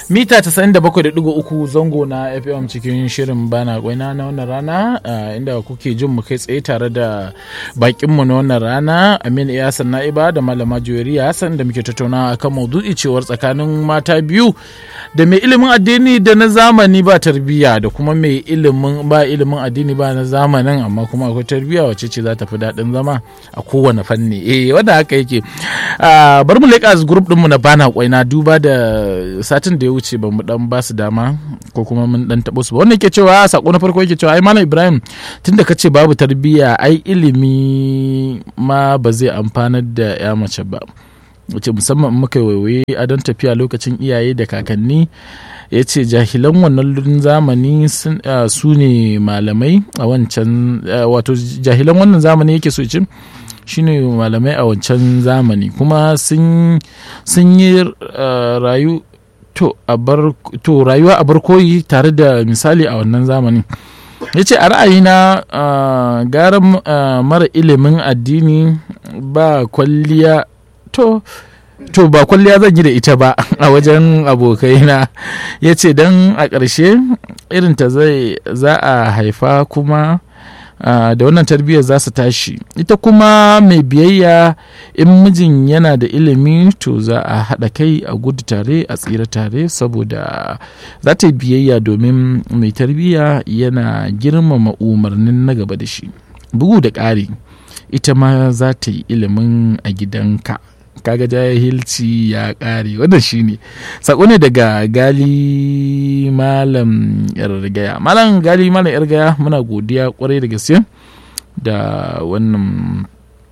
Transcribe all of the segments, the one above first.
mita 97.3 zango na fm cikin shirin bana gwaina na wannan rana inda kuke jin mu kai tsaye tare da bakinmu na wannan rana amin iyasan na'iba da malama juwariya hassan da muke tattauna akan maudu'i cewar tsakanin mata biyu da mai ilimin addini da na zamani ba tarbiyya da kuma mai ilimin ba ilimin addini ba na zamanin amma kuma akwai tarbiyya wacce ce za ta fi daɗin zama a kowane fanni eh wanda haka yake bar mu leƙa group ɗinmu na bana kwaina duba da satin da ya wuce ba mu dan ba su dama ko kuma mun dan taɓo su ba wannan yake cewa sako na farko yake cewa ai malam ibrahim tunda ka ce babu tarbiyya ai ilimi ma ba zai amfanar da ya mace ba wace musamman muka waiwaye a don tafiya lokacin iyaye da kakanni ya ce jahilan wannan zamani su ne malamai a wancan wato jahilan wannan zamani yake so cin shine malamai a wancan zamani kuma sun yi rayu to rayuwa a barkoyi tare da misali a wannan zamanin ya ce a ra'ayina gara mara ilimin addini ba kwalliya to to ba kwalliya zan yi da ita ba a wajen abokaina ya ce don a ƙarshe irinta zai za a haifa kuma Uh, da wannan tarbiyyar za su tashi ita kuma mai biyayya in mijin yana da ilimi to za a haɗa kai a gudu tare a tsira tare saboda za ta yi biyayya domin mai tarbiyya yana girmama umarnin na gaba da shi bugu da ƙari ita ma za ta yi ilimin a gidanka kaga jahilci ya ƙare wannan shine sako ne daga gali malam yargaya malam gali malam yargaya muna godiya kwarai da gaske da wannan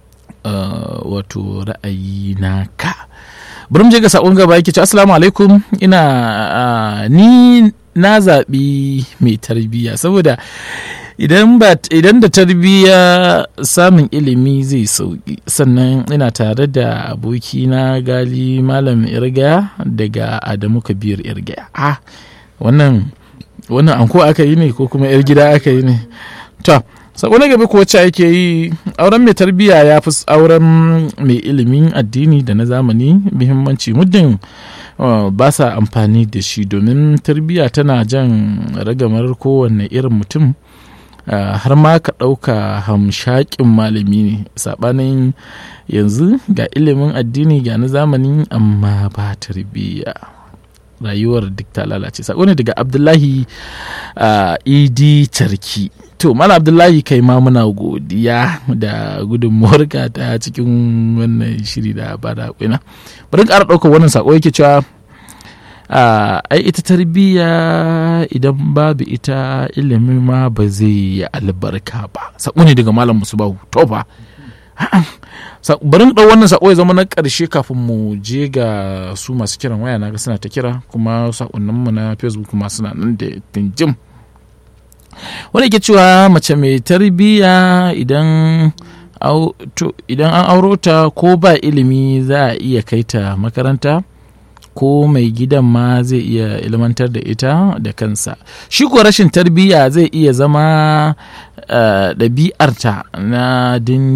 wato ra'ayi naka bari mu je ga sakon gaba yake ce assalamu alaikum ina ni na zaɓi mai tarbiyya saboda idan da tarbiyya samun ilimi zai sauki sannan ina tare da abokina gali malam irgaya daga adamu kabir irgaya ah wannan wannan anko aka yi ne ko kuma yar gida aka yi ne to sako na gaba ko wacce ake yi auren mai tarbiyya ya fi auren mai ilimin addini da na zamani muhimmanci muddin ba sa amfani da shi domin tarbiyya tana jan ragamar kowane irin mutum Uh, har ma ka ɗauka hamshakin malami ne saɓanin yanzu ga ilimin addini ga na zamani amma ba tarbiyya rayuwar duk ta lalace sako ne daga abdullahi uh, idi tarki to mana abdullahi kai ma muna godiya da gudunmuwarka ta cikin wannan shiri da ba da kwina bari ƙara ɗaukar wannan sako yake cewa ai ita tarbiyya idan babu ita ilimi ma ba zai yi albarka ba sako ne daga malam musubahu to ba bari ɗau wannan sako ya zama na ƙarshe kafin mu je ga su masu kiran waya na ga suna ta kira kuma sakonninmu na facebook kuma suna nan da tinjim wani ke cewa mace mai tarbiyya idan idan an auro ta ko ba ilimi za a iya kai ta makaranta ko mai gidan ma zai iya ilmantar da ita da kansa shi ko rashin tarbiyya zai iya zama ɗabi'arta na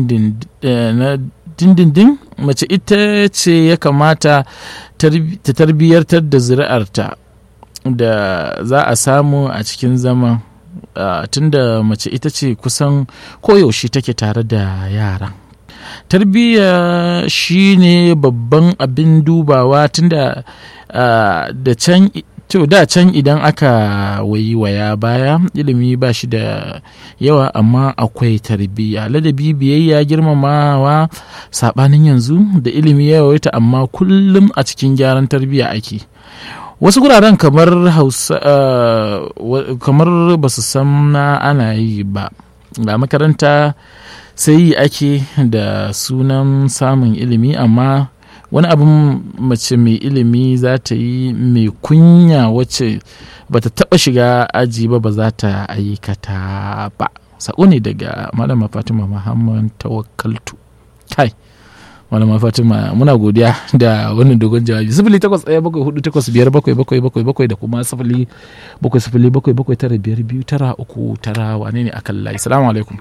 dindindin mace ita ce ya kamata ta tarbiyyartar da zuri'arta da za a samu a cikin zaman tunda mace ita ce kusan koyaushe take tare da yara tarbiyya shine babban abin dubawa tunda da can to da can idan aka wayi waya baya ilimi ba shi da yawa amma akwai tarbiyya ladabi biyayya girmamawa sabanin yanzu da ilimi ya yawaita amma kullum a cikin gyaran tarbiyya ake wasu guraren kamar hausa kamar ba su san ana yi ba ga makaranta sai yi ake da sunan samun ilimi amma wani abin mace mai ilimi za ta yi mai kunya wacce ba ta taba shiga aji ba ba za ta aikata ba sako ne daga malama fatima muhammad tawakkaltu kai malama fatima muna godiya da wannan dogon jawabi sifili takwas ɗaya bakwai hudu takwas biyar bakwai bakwai bakwai bakwai da kuma sifili bakwai sifili bakwai bakwai tara biyar biyu tara uku tara wane ne akan layi salamu alaikum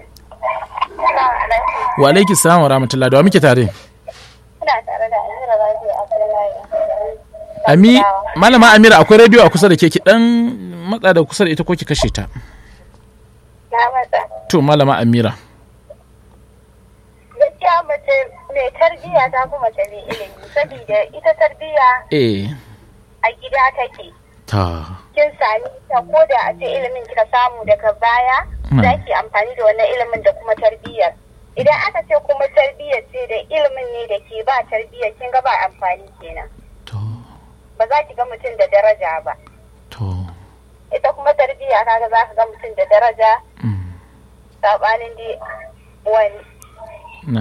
wa alaiki salam wa rahmatullah da wa muke tare Ina tare da Amira Rabi Abdullahi. Ami, malama Amira akwai rediyo a kusa da ke ki dan matsa da kusa da ita ko ki kashe ta. Na mata. To malama Amira. Gaskiya mace mai tarbiyya ta fi mace mai ilimi saboda ita tarbiyya Eh. a gida take. Ta. Kin sami ta ko da a ce ilimin kika samu daga baya Hmm. za ki amfani da wannan ilimin da kuma tarbiyyar. Idan aka ce kuma tarbiyyar ce da ilimin ne da ke ba tarbiyyar kin ga ba amfani kenan. To. Ba za ki ga mutum da daraja ba. To. Ita kuma tarbiyya kaga za ka ga mutum da daraja Mm. sabanin dai wani. Na.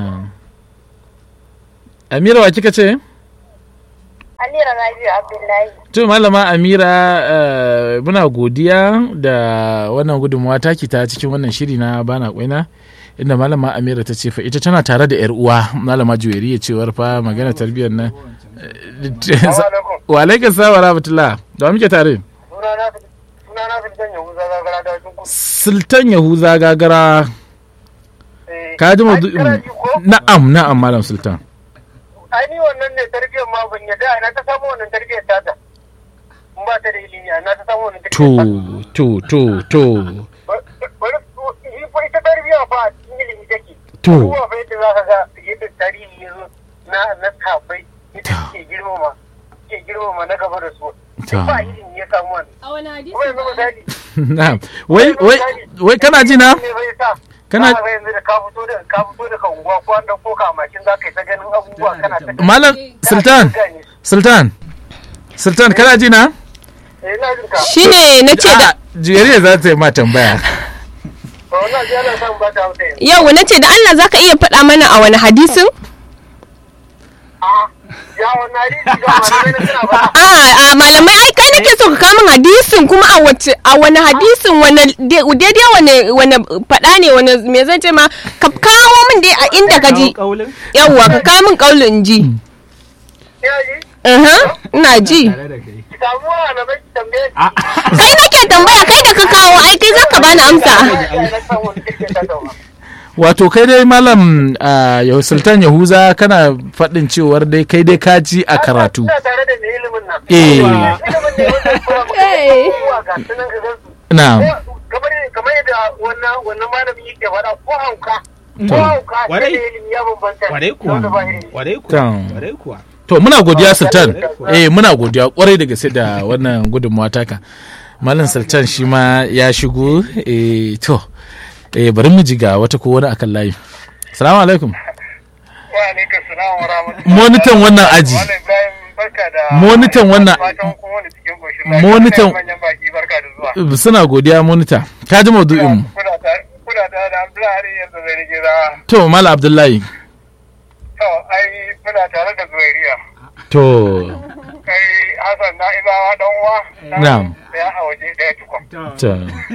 Amira wa kika ce? Amira Rabiu Abdullahi. To malama Amira eh, muna godiya da wannan gudunmawa taki ta cikin wannan shiri na bana kwaina inda malama Amira ta ce fa ita tana tare da yar uwa malama Juwairiya cewar fa magana tarbiyyar nan eh, wa alaikum salam wa rahmatullah da wa muke tare sunana fitan yahuza zagara da wajen kusa Sultan Yahuza gagara ka ji maudu'in na'am na'am malam Sultan ai ni wannan ne tarbiyyar ma ban yadda na ta samu wannan tarbiyyar tata in ba ta da ilimi na ta samu wannan to tarbiyyar to to to tata bari shi fa ita tarbiyya fa a cikin ilimi take To. ruwa fa yadda za ka ga yadda tarihi ya zo na na sahabbai yadda To. suke girmama suke girmama na gaba da su To. ba ilimi ya samu wannan A wani hadisi kuma yanzu misali na'am wai wai wai kana ji na ne bai sa Kana- kana yanzu da ka fito da ka fito daga unguwa ko an dauko ka a mashin za ka yi ta ganin abubuwa kana ta malam Sultan Sultan Sultan kana ji na eh na jin ka shine na ce da Juwairiya za ta yi ma tambaya to wannan ji ana son ba ta hausa yanzu yau na ce da Allah zaka iya faɗa mana a wani hadisin? a ya wannan hadisi ga malamai na suna ba A a malamai ai kai nake so ka kawo min hadisin kuma a wace a wani hadisin wani de- daidai wani wani faɗa ne wani me zan ce ma ka kawo min dai a inda ka ji yawwa ka kawo min kaulin ji. ya ji Aha, ina ji. ki samu malamai ki tambaye Kai nake tambaya kai da ka kawo ai kai zaka bani amsa. ki na san wani kike ta dawa wato kai dai malam ah, yau Sultan Yahuza kana faɗin cewar dai kai dai ka ji a karatu ina tare da mai ilimin nan Eh. ilimin ne wanda kuma Eh. abubuwa ga sunan ka gansu na'am kamar kamar yadda wannan wannan malami yake faɗa ko hauka ko hauka sai Warai. da ilimi ya bambanta Kwarai kuwa. wanda ba ilimi Kwarai kuwa. Tam. Kwarai kuwa. to muna godiya Sultan eh muna godiya kwarai da gaske da wannan gudunmawa taka malam Sultan shi ma ya shigo eh to eh bari mu ji ga wata ko wani akan layi assalamu alaikum wa alaikum salam wa rahmatullahi monitan wannan aji Malam Ibrahim barka da Monitan wannan- fatan kun wani cikin koshin lafiya. Monitan- manyan baki barka da zuwa suna godiya monita ka ji maudu'in mu kuna ta kuna ta da Abdullahi yanzu zai rige da to malam Abdullahi to ai muna tare da Zuwairiya to kai Hassan na Ibawa dan uwa Na'am. ya a waje daya tukun to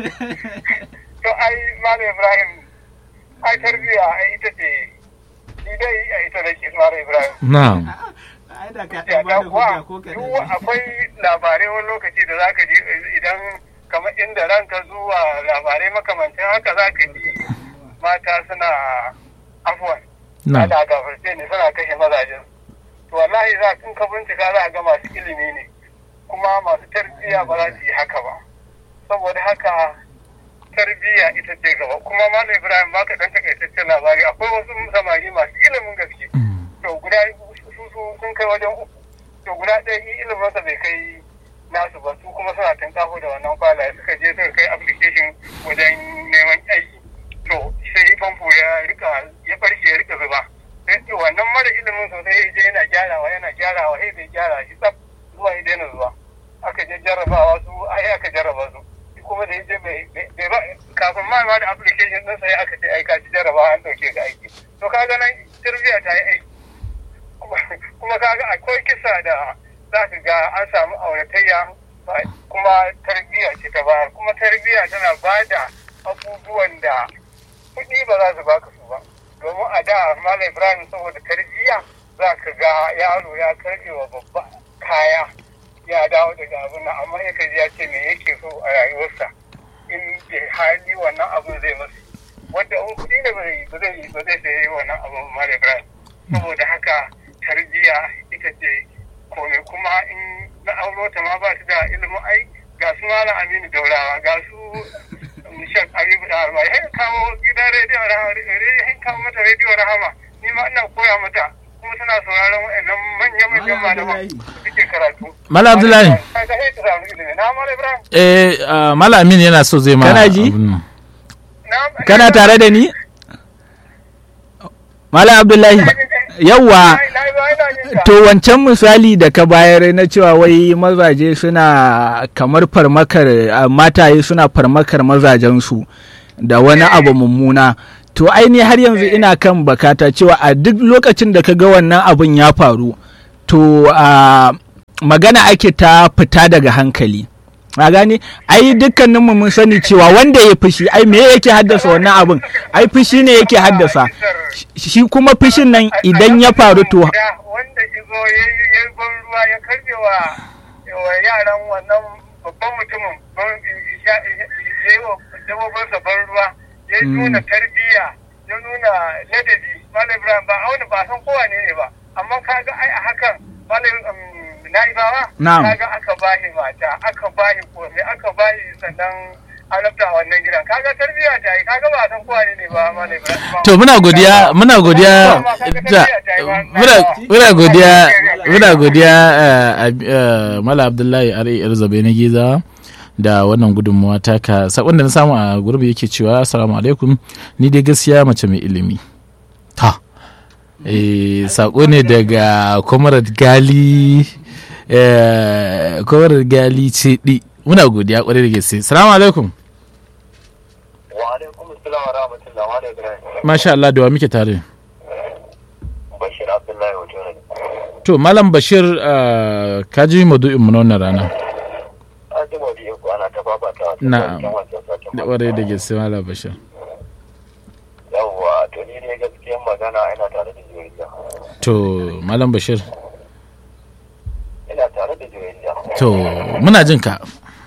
to ai Malam Ibrahim ai tarbiya ai ita ce ni dai ai ita da ke Malam Ibrahim na'am Ai da ka ya ɗan da bada kuwa hujja ko ka duk akwai labarai wani lokaci da zaka ji idan kamar inda ranka zuwa labarai makamantan haka zaka ji mata suna afuwan na'am ana gafarce ne suna kashe mazajen to wallahi za in ka bincika za a ga masu ilimi ne kuma masu tarbiyya ba za su yi haka ba saboda haka tarbiyya ita ce gaba kuma malam ibrahim baka dan takaitaccen labari akwai wasu samari masu ilimin gaske to guda su su sun kai wajen uku to guda ɗaya yi iliminsa bai kai nasu ba su kuma suna tankafo da wannan kwalaye suka je suka kai application wajen neman aiki to sai famfo ya rika ya barke ya rika zuba sai ce wannan mara ilimin sosai ya je yana gyarawa yana gyarawa sai bai gyara shi tsaf zuwa ya daina zuwa aka je jarrabawa su ai aka jarraba su shi kuma da ya je bai bai ba kafin ma ma da application din sai aka ce ai ka ci jarrabawa an dauke ka aiki to kaga nan tarbiyya ta yi aiki kuma- kuma kaga akwai kisa da za ka ga an samu auratayya ba- kuma tarbiyya ce ta bayar kuma tarbiyya tana ba da abubuwan da kuɗi ba za su baka su ba domin a da malam ibrahim saboda tarbiyya za ka ga yaro ya karbe wa babba kaya ya dawo daga abin nan amma ya kaji ya ce me yake so a rayuwarsa in bai hali wannan abin zai masu wanda in kuɗi ne ba zai ba zai ba zai sayi wannan abin ba malam ibrahim saboda haka tarbiyya ita ce kome kuma in na auro ta ma ba su da ilimin ai ga su malam aminu daurawa ga su shek abibu da alma ya kawo gidan rediyo rahama ya kawo mata rediyo rahama ni ma ina koya mata kuma tana sauraron wa'annan manya-manyan malaman suke karatu Malam Abdullahi. Kaga sai ta samu ilimi. Na Malam Ibrahim. eh ah, Malam Amin yana so zai ma Kana ji? abin nan. Na- kana tare da ni malam abdullahi yawwa Na- na- na- ina jin ka. to wancan misali da ka bayar na cewa wai mazaje suna kamar farmakar a, mataye suna farmakar mazajensu da wani abu mummuna to aini har yanzu ina kan bakata cewa a duk lokacin da ka ga wannan abun ya faru to a magana ake ta fita daga hankali a gane ai dukkaninmu mun sani cewa wanda ya fushi ai me yake haddasa wannan abun ai fushi ne yake haddasa shi kuma fushin nan idan ya faru to Da wanda izo ya yi ya yi ban ruwa ya karbe wa wa yaran wannan babban mutumin ban ya ya yi wa dabbobinsa ban ruwa ya nuna tarbiyya ya nuna ladabi malam ibrahim ba auna ba san kowa ne ne ba amma kaga ai a hakan malam na'ibawa Na'am. kaga aka bahi mata aka bahi komai aka bahi sannan annabta a wannan gidan kaga tarbiyya ta yi kaga ba san kowa ne ne ba malam ibrahim To muna godiya muna godiya da muna muna godiya muna godiya eh, ab- eh, Malam Abdullahi Ari Arzabe na Giza da wannan gudunmuwa taka sakon da na samu a gurbi yake cewa assalamu alaikum ni dai gaskiya mace mai ilimi ta eh sako ne daga Comrade Gali eh Comrade Gali ce di muna godiya kwarai da gaske assalamu alaikum wa alaikum assalam wa rahmatullah wa alaikum masha Allah da wa muke tare bashir abdullahi wato ne To, Malam Bashir, uh, ka ji maudu'in mu na wannan rana. an ji maudu'in ku ana ta babata wata Na'am. wancan wancan satin Da ƙwarai da gaske Malam Bashir. yawwa to ni ne gaskiyan magana ina tare da juriya To, Malam Bashir, ina tare da juriya to, muna jin ka.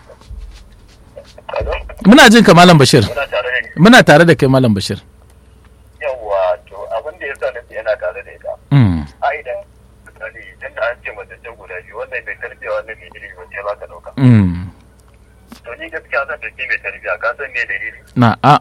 kaga Muna jin ka Malam Bashir. ina tare da Muna tare da kai Malam Bashir. yawwa to abin da yasa nace ina tare da ita Mm. ai idan misali idan da an ce mace ce guda biyu wannan bai tarbiya wannan bai ilimi ba ce za ka dauka Mm. to ni gaskiya zan dauki mai tarbiya ka san me dalili Na a.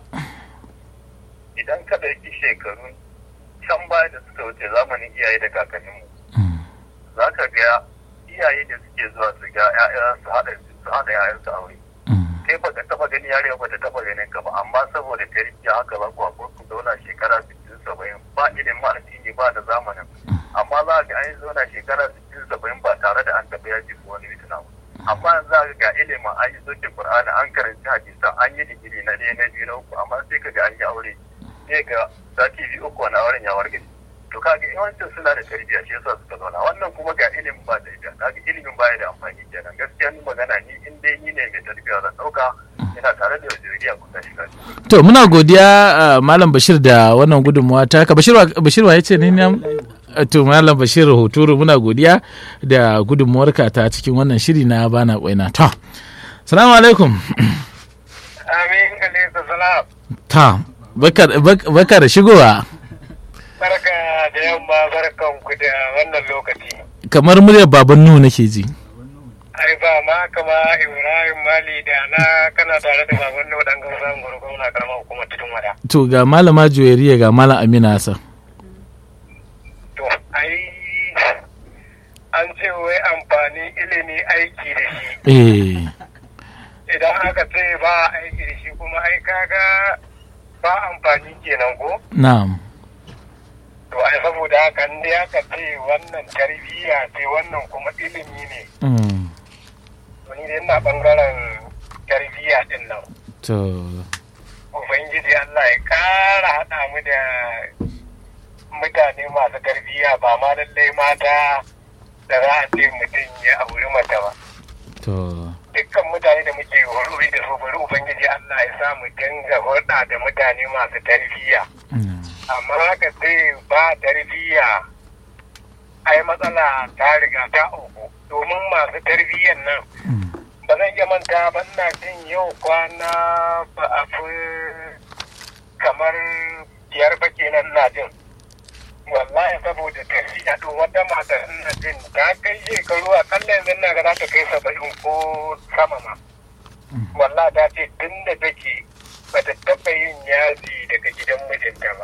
idan ka dauki shekaru can baya da suka wuce zamanin iyaye da kakanninmu Mm. za ka ga iyaye da suke zuwa su ga 'ya'ya su haɗa su haɗa 'ya'yansu aure Mm. kai ba ka taba gani yare ba ta taba ganin ka ba amma saboda tarbiyya haka za ku hakuri ku zauna shekara 60 70 ba ilimin addini ba da zamanin amma za ga an zauna shekara 60 70 ba tare da an taɓa yaji ko wani fitina ba amma yanzu za ga ilimin an yi soke qur'ani an karanci hadisa an yi digiri na ɗaya na biyu na uku amma sai ka ga an yi aure sai ga sati biyu uku wani auren ya wargaje to kaga yawancin suna da tarbiyya shi yasa suka zauna wannan kuma ga ilimin ba tarbiyya kaga ilimin baya da amfani kenan gaskiya ni magana ni in dai ni ne mai tarbiyya zan dauka ina tare da juriya ku tashi kashi To, muna godiya uh, Malam Bashir da wannan gudunmuwa taka. Bashir wa Bashir wa yace ne ne? Uh, To, Malam Bashir Hoturu muna godiya da gudunmuwarka ta cikin wannan shiri na bana kwaina. Ta. Assalamu alaikum. amin alaihi salam Ta. Baka baka- baka da shigowa. barka da yamma barkan ku da wannan lokaci Kamar muryar baban Nuhu nake ji. ai ba ma kama ibrahim mali da na kana tare da baban nau dan gauran gurgun na karamar hukumar tudun wada To ga malama Juwairiya ga malam Amina Hassan. to ai an ce wai amfani ilimi aiki da shi Eh. idan aka ce ba aiki da shi kuma ai kaga ba amfani kenan ko Na'am. to ai saboda haka in dai aka ce wannan tarbiyya ce wannan kuma ilimi ne Mm. to ni dai ina bangaren tarbiyya din nan To. ubangiji Allah ya kara haɗa mu da mutane masu tarbiyya ba ma lallai mata da za a ce mutum ya auri mata ba To. dukkan mutane da muke hulɗi da su bari ubangiji Allah ya sa mu dinga hulɗa da mutane masu tarbiyya Mm. amma haka sai ba tarbiyya ai matsala ta riga ta uku domin masu tarbiyyan nan Mm. ba zan iya manta ba ina jin yau kwana ba a fi kamar biyar ba kenan na jin wallahi saboda tafiya to wata mata ina jin ta kai shekaru a kalla yanzu na ga za ta kai saba'in ko sama ma wallahi ta ce tun da take bata taɓa yin yaji daga gidan mijinta ba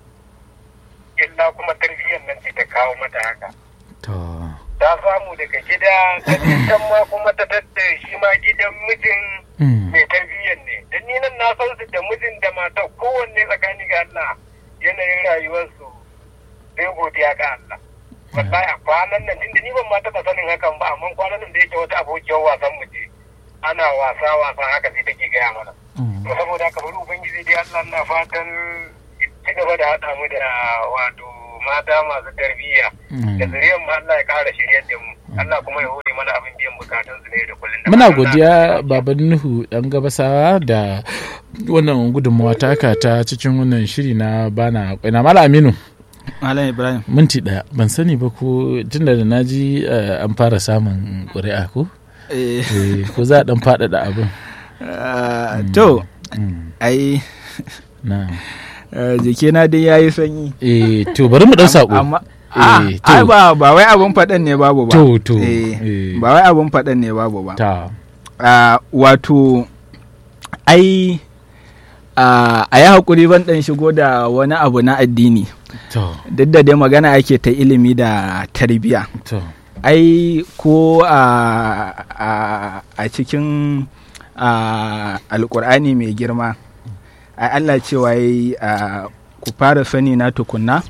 illa kuma tarbiyyar nan ce ta kawo mata haka to ta samu daga gida ta je can ma kuma ta tattara shi ma gidan mijin mm, mai tarbiyyar ne da ni nan na san su da mijin da matar kowanne tsakani ga Allah yanayin rayuwarsu sai godiya ga Allah wallahi a kwanan nan tunda ni ban ma taɓa sanin hakan ba amma kwanan nan da yake wata abokiyar wasan mu ce ana wasa wasa haka sai take gaya mana mm. to saboda haka bari ubangiji dai Allah na fatan ci gaba da haɗa mu da wato mata masu tarbiyya da zuriyar mu Allah ya ƙara shiryar da mu Allah kuma ya hore mana abin biyan bukatun su ne da kullum da muna fatan godiya Allah- baban nuhu dan gabasawa da wannan gudunmawa taka ta cikin wannan shiri na bana kwaina mala aminu Malam Ibrahim. minti daya ban sani ba ko tunda da naji eh, an fara samun ƙuri'a ko Eh, Eh, ko za a dan faɗaɗa abin ah, to, Mm, ai, na eh, jikina dai ya yi sanyi. eh to bari mu dan sako Amma, ah, Eh, ai to. ba, ba wai abin faɗan ne babu ba. To, to, Eh, eh. Ba wai abin faɗan ne babu ba. ta Ah, wato, ai, ah, a yi haƙuri ban ɗan shigo da wani abu na addini. to Duk da dai magana ake ta ilimi da tarbiyya. to ai ko a, a, a cikin a, alkur'ani mai girma ai Allah cewa yi a, ku fara sani na tukunna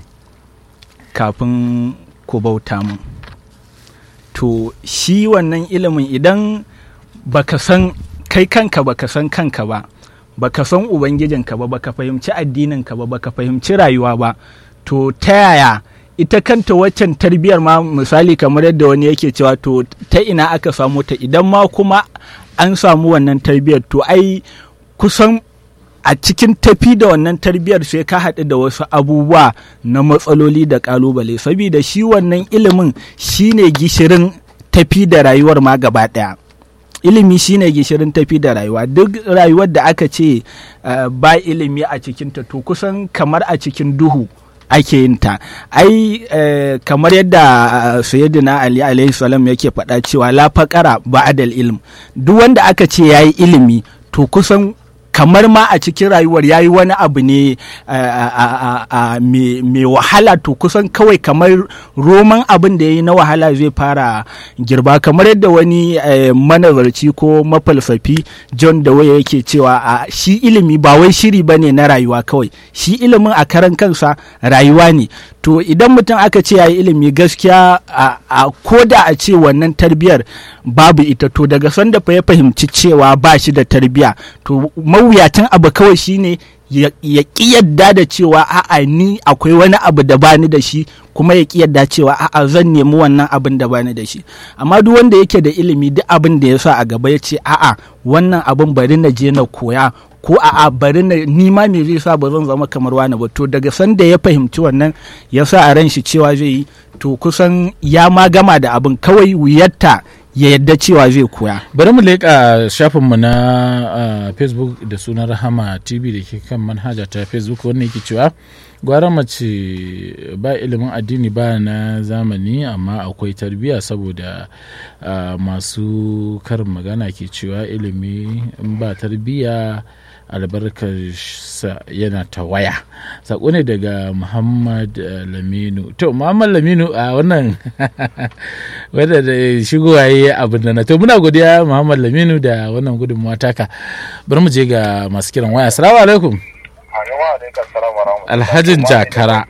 kafin ku bauta mu to shi wannan ilimin idan baka san kai kanka baka san kanka ba baka san ubangijinka ba baka fahimci addininka ba baka fahimci rayuwa ba to ta yaya ita kanta waccan tarbiyar ma misali kamar yadda wani yake cewa to ta ina aka samu ta idan ma kuma an samu wannan tarbiyar to ai kusan a cikin tafi da wannan tarbiyar sai ka haɗu da wasu abubuwa na matsaloli da ƙalubale saboda shi wannan ilimin shine gishirin tafi da rayuwar ma gaba ɗaya ilimi shine gishirin tafi da rayuwa duk rayuwar da aka ce uh, ba ilimi a cikinta to kusan kamar a cikin duhu ake yin ta ai eh, kamar yadda uh, sayyidina ali alaihi salam yake faɗa cewa la faqara ba'dal ilm duk wanda aka ce yayi ilimi to kusan kamar ma a cikin rayuwar ya yi wani abu ne mai wahala to kusan kawai kamar roman abin da ya yi na wahala zai fara girba kamar yadda wani manazarci ko mafalsafi john da waya yake cewa a shi ilimi ba wai shiri ba ne na rayuwa kawai shi ilimin a karan kansa rayuwa ne to idan mutum aka ce ya yi ilimi gaskiya a koda a ce wannan tarbiyar babu ita to daga sanda fa ya fahimci cewa ba shi da tarbiya to mawuyacin abu kawai shine ya ƙi yadda da cewa a'a ni akwai wani abu da bani da shi kuma ya ƙi yadda cewa a'a zan nemi wannan abin da bani da shi amma duk wanda yake da ilimi duk abin da ya sa a gaba ya ce a'a wannan abin bari na je na koya ko a'a bari na nima me zai sa ba zan zama kamar wani ba to daga sanda ya fahimci wannan ya sa a ran shi cewa zai yi to kusan ya ma gama da abin kawai wuyarta ya yadda cewa zai koya. bari mu leƙa shafinmu na uh, facebook da sunan rahama tv da ke kan manhaja ta facebook wanda yake cewa gwara mace ba ilimin addini ba na zamani amma akwai tarbiyya saboda uh, masu karin magana ke cewa ilimi in ba tarbiyya albarkarsa yana ta waya sako ne daga muhammad laminu to muhammad laminu a wannan wadda da shigowa yi abin da na to muna godiya muhammad laminu da wannan gudunmawa taka bari mu je ga masu kiran waya assalamu alaikum alhajin jakara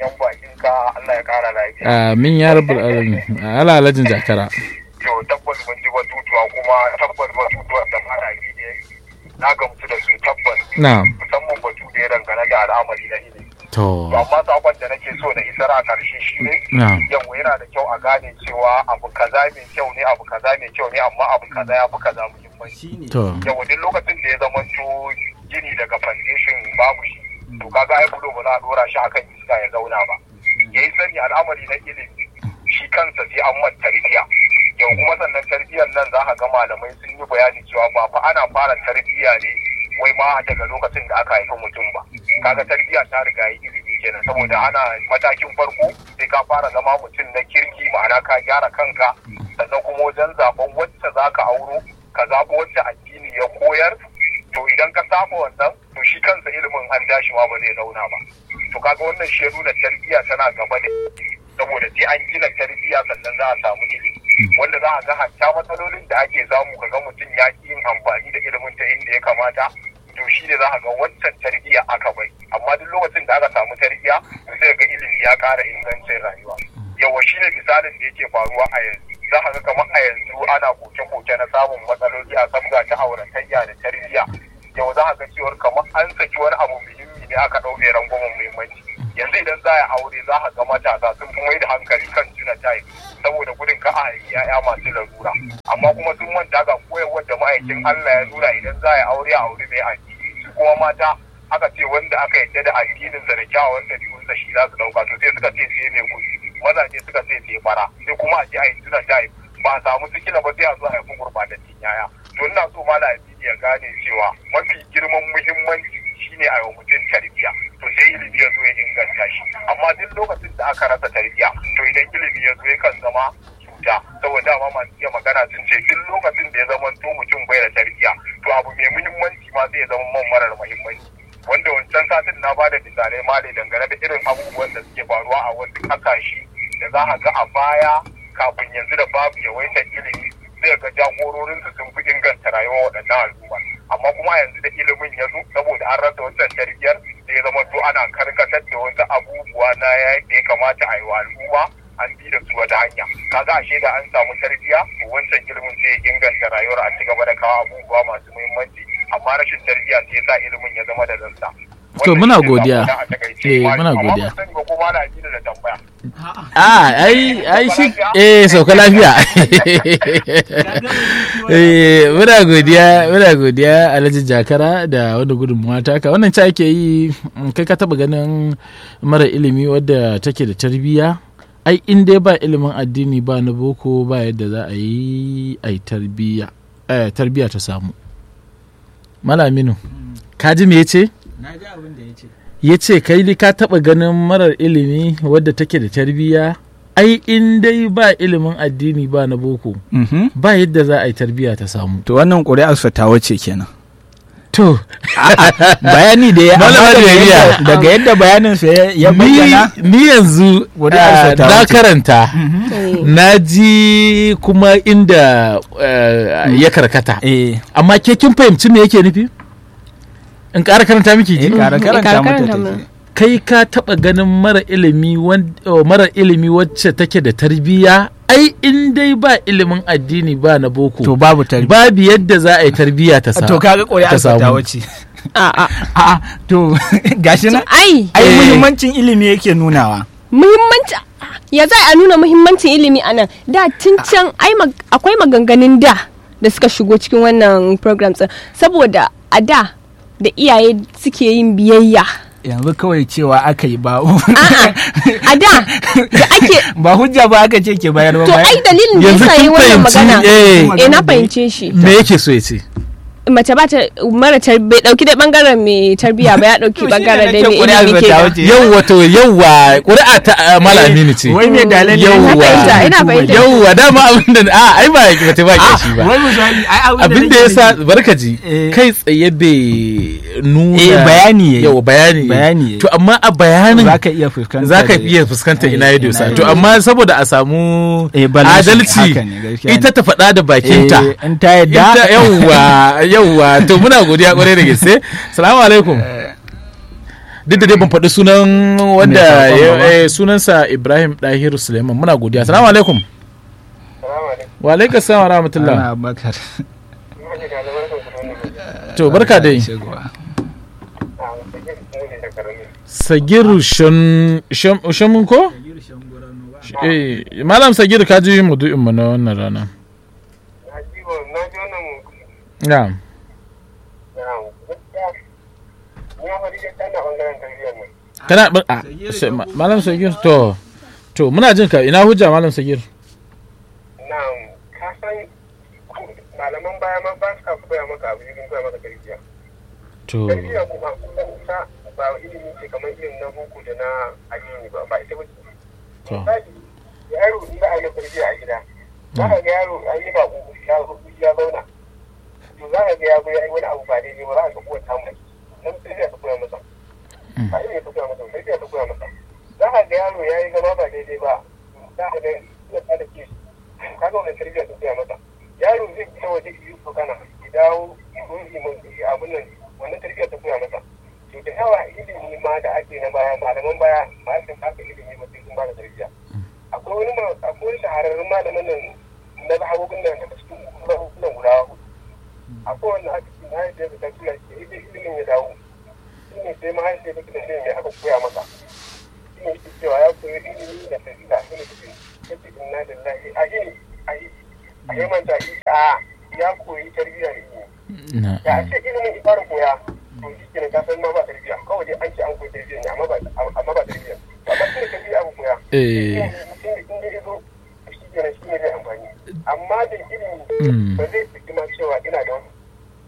amin ya rabu alamin ala alhajin jakara to tabbas mun ji batutuwa kuma tabbas batutuwan da fara na gamsu da su tabbas na musamman batu da ya dangane da al'amari na ilimi to amma sakon da nake so na isar a karshe shi ne na yau yana da kyau a gane cewa abu kaza mai kyau ne abu kaza mai kyau ne amma abu kaza ya fi kaza muhimmanci to yau duk lokacin da ya zama to gini daga foundation babu shi to kaga ai bulo ba za a dora shi akan iska ya zauna ba yayi sani al'amari na ilimi shi kansa sai an man tarbiyya yau kuma sannan tarbiyyar nan za ka ga malamai sun yi bayani cewa ba fa ana fara tarbiyya ne wai ma daga lokacin da aka haifi mutum ba kaga tarbiyya ta riga yi ilimi kenan saboda ana matakin farko sai ka fara zama mutum na kirki ma'ana ka gyara kanka sannan kuma wajen zaben wacce za ka auro ka zaɓi wacce addini ya koyar to idan ka saba wannan to shi kansa ilimin an dashi ma ba zai zauna ba to kaga wannan shi ya nuna tarbiyya tana gaba da saboda sai an gina tarbiyya sannan za a samu ilimi wanda za a ga hatta matsalolin da ake samu ka ga mutum ya ki yin amfani da ilimin ta inda ya kamata to shi ne za a ga waccan tarbiyya aka bai amma duk lokacin da aka samu tarbiyya to sai ga ilimi ya ƙara ingancin rayuwa yawa shi ne misalin da yake faruwa a yanzu za a ga kamar a yanzu ana koke-koke na samun matsaloli a sabga ta auratayya da tarbiyya yau za a ga cewar kamar an saki wani abu muhimmi ne aka ɗau mai rangwamen muhimmanci yanzu idan za a aure za a ga matasa sun fi mai da hankali kan juna tayi saboda gudun ka a haifi ya'ya masu larura amma kuma sun manta ga koyarwar da ma'aikin Allah ya nuna idan za a aure a aure mai addini su kuma mata aka ce wanda aka yadda da addinin sa da kyawawan ɗabi'unsa shi za su ɗauka to sai suka ce sai mai kuɗi mazaje suka ce sai fara sai kuma a je a yi juna tayi ba a samu sikila ba sai a zo a haifi gurɓatattun yaya to ina so mala ya gane cewa mafi girman muhimmanci shine a yau mutum tarbiyya to sai ilimi ya zo ya inganta shi amma duk lokacin da aka rasa tarbiyya to idan ilimi ya zo ya kan zama cuta saboda dama masu iya magana sun ce duk lokacin da ya zama to mutum bai da tarbiyya to abu mai muhimmanci ma zai zama man marar muhimmanci wanda wancan satin na bada misalai ma ne dangane da irin abubuwan da suke faruwa a wasu ƙasashe da za a ga a baya kafin yanzu da babu yawaitar ilimi zai ga jagororinsu sun fi inganta rayuwar waɗannan al'umma amma kuma yanzu da ilimin ya zo saboda an rasa wancan tarbiyyar da ya zama to ana karkatar da wasu abubuwa na ya da ya kamata a yi wa al'umma an bi da su wata hanya kaga ashe da an samu tarbiyya to wancan ilimin sai ya inganta rayuwar a ci gaba da kawo abubuwa masu muhimmanci amma rashin tarbiyya sai ya sa ilimin ya zama da zansa To muna godiya. Eh muna godiya. Amma ban sani ba ko ma na ji da tambaya. Ah, ai ai shi eh sauka lafiya. eh muna godiya, muna godiya Alhaji Jakara da wanda gudunmuwa taka. Wannan ci ake yi mm, kai ka taba ganin mara ilimi wadda take da tarbiyya. Ai in dai ba ilimin addini ba na boko ba yadda za a yi ai tarbiyya. Eh tarbiyya ta samu. Malaminu. Ka ji me yace? na ji abin da ya ce ya ce kai li ka taɓa ganin marar ilimi wadda take da tarbiyya ai in dai ba ilimin addini ba na boko ba yadda za a yi tarbiyya ta samu to wannan ƙuri'arsa ta wace kenan to bayani da ya amma Malama daga Juwairiya. yadda- daga yadda bayaninsa ya- ya ni, bayyana ni yanzu Ƙuri'arsa ah, ta na wuce. karanta na ji kuma inda ah, ya karkata eh amma ke kin fahimci me yake nufi in ƙara karanta miki eh ji kara karanta Kara mata karanta ta mana. ji. kai ka taɓa ganin mara ilimi wan- oh, mara ilimi wacce take da tarbiyya ai in dai ba ilimin addini ba na boko to babu tarbiyya babu yadda za a yi tarbiyya ta sa to kaga ƙuri'arsa ta samu. wace A'a. a'a to gashi nan Ai, ai Eh. muhimmancin ilimi yake nunawa muhimmanci ya za a nuna muhimmancin ilimi a nan da tun can ai mag- akwai maganganun da da suka shigo cikin wannan program ɗin saboda a da da iyaye suke yin biyayya yanzu kawai cewa aka yi ba a'a a da da ake ba hujja ba aka ce ke bayar ba to ai bayan- dalilin da Yanzu yasa yi kin wannan fahimci, magana eh. eh na fahimce shi me yake so ya ce mace ba ta mara tar- bai dauki da bangaren mai tarbiya ba ya dauki To shi ne bangaren da nake mai ƙuri'ar ilimi ta ke wuce. yau wato yauwa ƙuri'a ta ah, malami ne ce wai me dalilin Yawwa. Ina fahimta, ina fahimta. yauwa dama abin da a ai ba ba ta ba shi ba wai misali ai abin da ya sa barkaji Eh. kai tsaye bai nuna Eh, bayani yayi. yawa bayani yayi. Bayani yayi. to amma a bayanin za ka iya fuskanta za ka da- iya fuskantar Eh, ina ya ina dosa ya to dosa. amma saboda a samu Eh, balance, adalci haka ne, gaskiya ita ne. ta faɗa da bakinta Eh, in ta yadda ita yauwa yauwa to muna godiya kwarai da gaske salamu alaikum duk da dai ban faɗi sunan wanda Mai saƙon ya- ba. eh, sunansa ibrahim dahiru suleiman muna godiya salamu alaikum wa alaikum salam wa rahmatullah Ana bakar. to barka dai Shigowa. sagiru shan shan shamun ko eh malam sagiru ka ji mudu'in mu na wannan rana Na ji wannan na'am ya faɗi da tana ɓangaren tarbiyyar nan. kana bar a sai- ma- malam sagir to to muna jin ka ina hujja malam sagir Na'am, ka san ku- malaman baya ma ba sa koya maka abu irin koya maka tarbiyya. to Tarbiyya kuma kusan ta ba ilimi ce kamar irin na boko da na addini ba ba ita ba ce to misali yaro in za a yi tarbiyya a gida za ka ga yaro an yi bako ya zo ya zauna to za ka ga ya zo ya yi wani abu ba daidai ba za ka ga uwar ta mai dan tarbiyya ta koya masa ba ilimi ta koya masa tarbiyya ta koya masa za ka ga yaro ya yi zama ba daidai ba za ka ga ya tsada ke shi ka ga wannan tarbiyya ta koya masa yaro zai fita waje yi kana ya dawo yi abin nan wannan tarbiyya ta koya masa to da yawa ilimi ma da ake na baya malaman baya ba su haka ilimi ba sai sun ba da tarbiyya akwai wani ma akwai wani shahararrun malamin nan na zahabobin nan daga cikin zahabobin guda hudu akwai wanda aka ce mahaifiyar ta tura shi idan ilimin ya dawo shi ne sai mahaifiyar ta tura shi mai aka koya masa shi ne yake cewa ya koyi ilimi da tarbiyya shi ne take yake inna lillahi a yi a yi a yi manta a ya koyi tarbiyya da ilimi na da a ce ilimin ya fara koya to shi kenan ka san ma ba tarbiyya kawai dai an ce an koyi tarbiyya ne amma ba amma ba tarbiyya amma shi ne tarbiyya aka koya eh in da izo shi kenan shi ne zai amfani amma da ilimi Mm. ba zai fi ma cewa ina da wani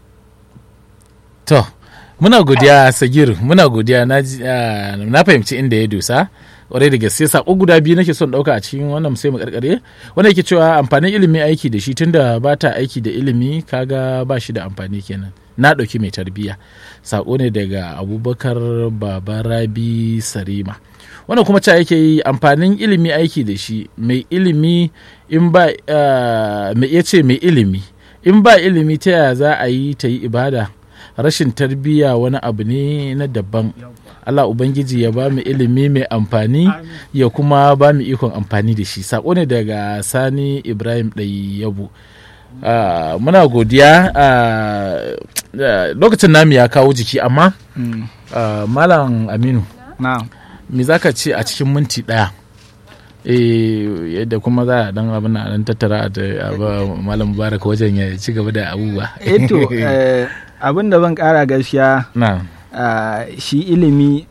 To, muna godiya Sagir, muna godiya na, ji- ah, na fahimci inda ya dosa. Kwarai da gaske sako guda biyu nake son dauka a cikin wannan sai mu karkare. Wanda yake cewa amfanin ilimi aiki da shi tunda ba ta aiki da ilimi kaga ba shi da amfani kenan. Na dauki mai tarbiyya. Sako ne daga Abubakar Baba Rabi Sarima. Wannan kuma ca yake yi amfanin ilimi aiki da shi mai ilimi in ba ah, mai iya ce mai ilimi in ba ilimi ta yaya za a yi ta yi ibada rashin tarbiyya wani abu ne na daban Allah Ubangiji ya ba mu ilimi mai amfani ya kuma ba mu ikon amfani da shi sako ne daga sani ibrahim ɗai yabo Ah, muna godiya ah, ah, lokacin namu ya kawo jiki amma Mm. ah, malam aminu na'am me za ka ce a cikin minti ɗaya eh yadda kuma za a dan abin a dan tattara a da- a ba malam mubarak wajen ya ci gaba da abubuwa eto eh, abin da zan kara gaskiya na ah, shi ilimi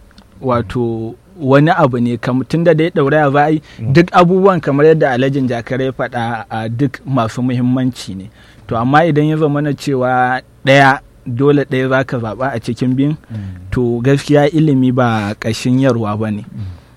wato wani abu ne kam tun da dai ɗauraya za a yi duk abubuwan kamar yadda alhajin jakare ya faɗa a duk masu muhimmanci ne to amma idan ya zama na cewa ɗaya dole ɗaya za ka zaɓa a cikin biyun to gaskiya ilimi ba ƙashin yarwa ba ne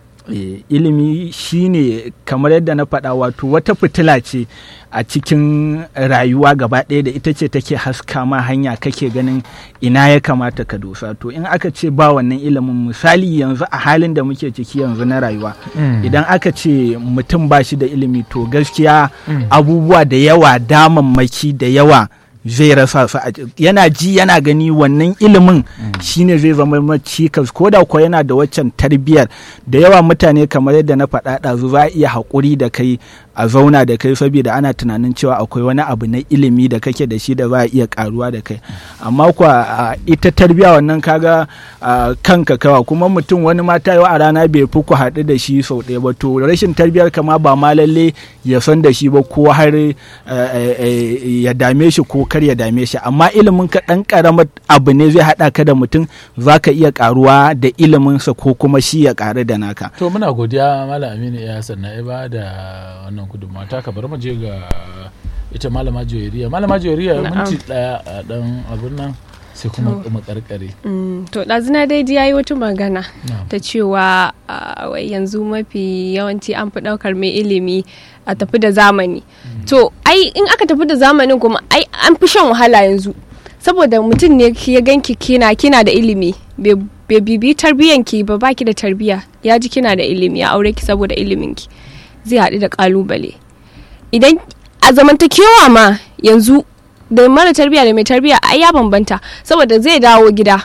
Eh, ilimi shine kamar yadda na faɗa wato wata fitila ce a cikin rayuwa gaba ɗaya da ita ce take haska ma hanya kake ganin ina ya kamata ka dosa to in aka ce ba wannan ilimin misali yanzu a halin da muke ciki yanzu na rayuwa idan aka ce mutum ba shi da ilimi to gaskiya abubuwa da yawa damammaki da yawa zai rasa su a yana ji yana gani wannan ilimin shine zai zama ma cikas ko da ko yana da waccan tarbiyyar da yawa mutane kamar yadda na faɗa ɗazu za a iya haƙuri da kai a zauna da kai saboda ana tunanin cewa akwai wani abu na ilimi da kake da shi da za a iya karuwa da kai amma kuwa a, ita tarbiyya wannan kaga a, kanka kawa kuma mutum wani mata yau a rana bai fi ku haɗu da shi sau ɗaya ba to rashin tarbiyyar kama ba ma lalle ya san da shi ba ko har eh, eh, eh, ya dame shi ko kar ya dame shi amma ilimin ka ɗan ƙaramar abu ne zai haɗa ka da mutum za ka iya karuwa da iliminsa ko kuma shi ya ƙaru da naka to muna godiya malam aminu ya sanna ya ba da wannan gudunmawa ta bari mu je ga ita malama joyariya malama joyariya Na'am. minti daya a dan abin nan sai kuma mu karkare Mm, to ɗazuna dai ji yayi wata magana Na'am. ta cewa ah, wai yanzu mafi yawanci an fi ɗaukar mai ilimi a tafi da zamani to ai in aka tafi da zamanin kuma ai an fi shan wahala yanzu saboda mutum ne ya ganki kina kina da ilimi bai bai bibi tarbiyyanki ba baki da tarbiyya ya ji kina da ilimi ya aure ki saboda iliminki zai haɗu da ƙalubale idan a zamantakewa ma yanzu da mara tarbiyya da mai tarbiyya ai ya bambanta saboda zai dawo gida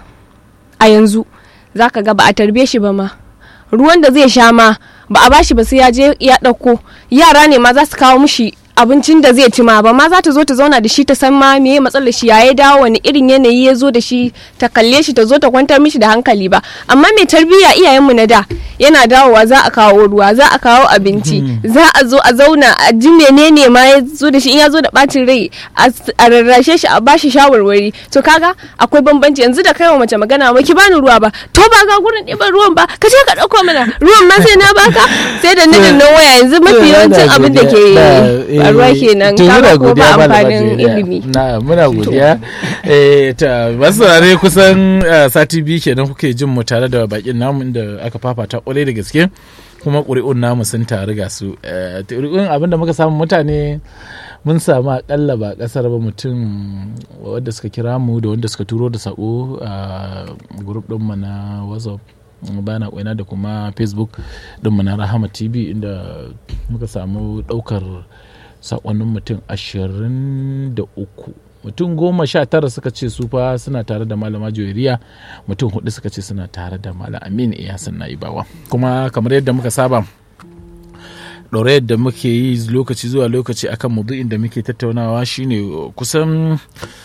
a yanzu zaka ga ba a tarbiye shi ba ma ruwan da zai sha ma ba a bashi ba sai ya je ya ɗauko yara ne ma za su kawo mishi abincin da zai ci ma ba ma za ta zo ta zauna da shi ta san ma me matsalar shi ya ya dawo wani irin yanayi ya zo da shi ta kalle shi ta zo ta kwantar mishi da hankali ba amma mai tarbiyya iyayenmu na da yana dawowa za a kawo ruwa za a kawo abinci za a zo a zauna a ji menene ma ya zo da shi in ya zo da bacin rai a s- a rarrashe shi a bashi shawarwari to kaga akwai bambanci yanzu da kai wa mace magana ba ki bani ruwa ba to ba ga gurin ɗiban ruwan ba ka je ka ɗauko mana ruwan ma sai na baka sai da nijin nan waya yanzu mafi yawancin abin da ke faruwa kenan kaga ko ba amfanin ilimi na muna godiya eh ta masu saurare kusan eh, sati biyu kenan kuke jin mu tare da bakin namu inda aka fafata kwarai da gaske kuma ƙuri'un namu sun taru ga su Eh, ƙuri'un abinda muka samu mutane mun samu akalla ba kasar ba mutum wadda suka kira mu da wanda suka turo da sako a grup ɗinmu na whatsapp bana kwaina da kuma facebook ɗinmu na rahama tv inda muka samu ɗaukar sakonnin mutum ashirin da uku mutum goma sha tara suka ce su fa suna tare da malama joyariya mutum hudu suka ce suna tare da malam amin iyasan na ibawa kuma kamar yadda muka saba ɗaurayar da muke yi lokaci zuwa lokaci akan maudu'in da muke tattaunawa shine kusan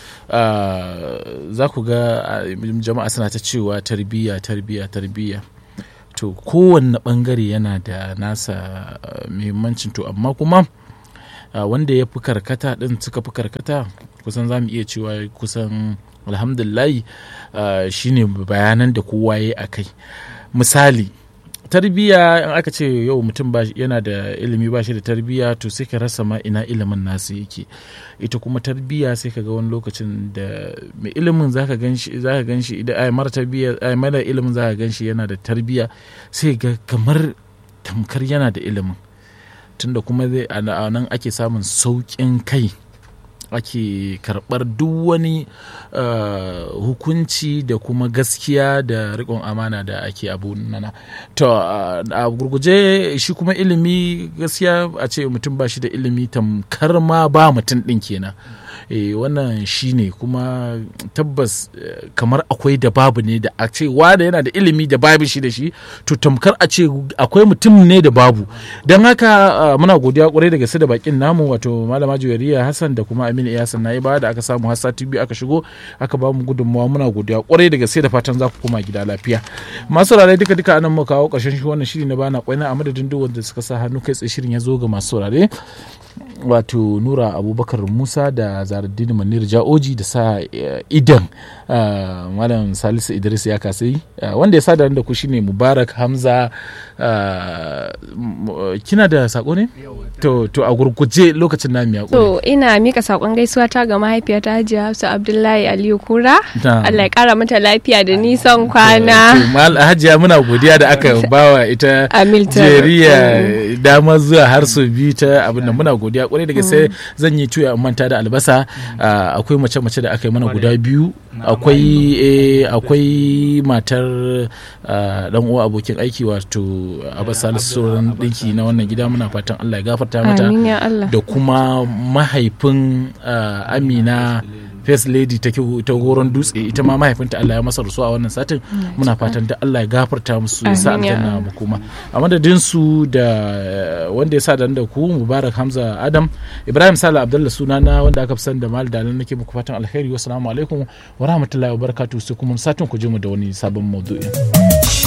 ah, za ku ga ah, jama'a suna ta cewa tarbiyya tarbiyya tarbiyya to kowanne bangare yana da nasa ah, muhimmancin to amma kuma ah, wanda ya fi karkata din suka fi karkata kusan za mu iya cewa kusan alhamdulillahi ah, shine bayanan da kowa ya yi a kai misali tarbiyya in aka ce yau mutum ba yana da ilimi ba shi da tarbiyya to sai ka rasa ma ina ilimin nasu yake ita kuma tarbiyya sai ka ga wani lokacin da mai ilimin zaka ganshi zaka ganshi idan ai mara tarbiyya ai mara ilimin zaka ganshi yana da tarbiyya sai ga kamar tamkar yana da ilimin tunda kuma zai a nan ake samun sauƙin kai ake karɓar duk wani uh, hukunci da kuma gaskiya da riƙon amana da ake abu nana to uh, a gurguje shi kuma ilimi gaskiya a ce mutum ba shi da ilimi tamkar ma ba mutum ɗin kenan e, wannan shi ne kuma tabbas eh, kamar akwai da babu ne da a ce wanda yana da ilimi da babu shi da shi to tamkar a ce akwai mutum ne da babu don haka ah, muna godiya kwarai da gaske da bakin namu wato malama juwariya hassan da kuma aminu iyasan na ba da aka samu har sati biyu aka shigo aka ba mu gudunmawa muna godiya kwarai da gaske da fatan za ku koma gida lafiya masu saurare duka duka anan mu kawo karshen shi wannan shiri na bana kwaina a madadin duk wanda suka sa hannu kai tsaye shirin ya zo ga masu saurare wato nura abubakar musa da zaradini manir ja'oji da sa eh, idan ah, malam salisu idris ya kasai Ah, wanda ya sa da ku shine mubarak hamza ah, m- kina da sako ne to to a gurguje lokacin na miya To ina mika sakon gaisuwa ta ga mahaifiyata Hajiya Hafsa Abdullahi Aliyu Kura. Na'am. Allah ya kara mata lafiya da nisan kwana. hajiya muna godiya da aka bawa ita Amiltar. jeriya dama zuwa har su biyu ta abin da muna godiya kwarai da gaske zan yi tuya in manta da albasa Ah, akwai mace-mace da aka yi mana guda biyu akwai eh, akwai matar ah, dan uwa abokin aiki wato abbas salisu sauran dinki na wannan gida muna fatan allah ya gafarta mata Amin ya Allah. da kuma mahaifin ah, amina first lady ta kiwo- ta goron dutse ita ma mahaifinta Allah ya masa rasuwa a wannan satin muna fatan da Allah ya gafarta musu ya sa Amin ya aljanna mu kuma a madadin su da eh, wanda ya sa da da ku Mubarak Hamza Adam Ibrahim Sala Abdullah sunana wanda aka fi sani da Mal Dalan nake muku fatan alheri wassalamu alaikum wa rahmatullahi wa barakatuh sai kuma satin ku je mu da wani sabon maudu'in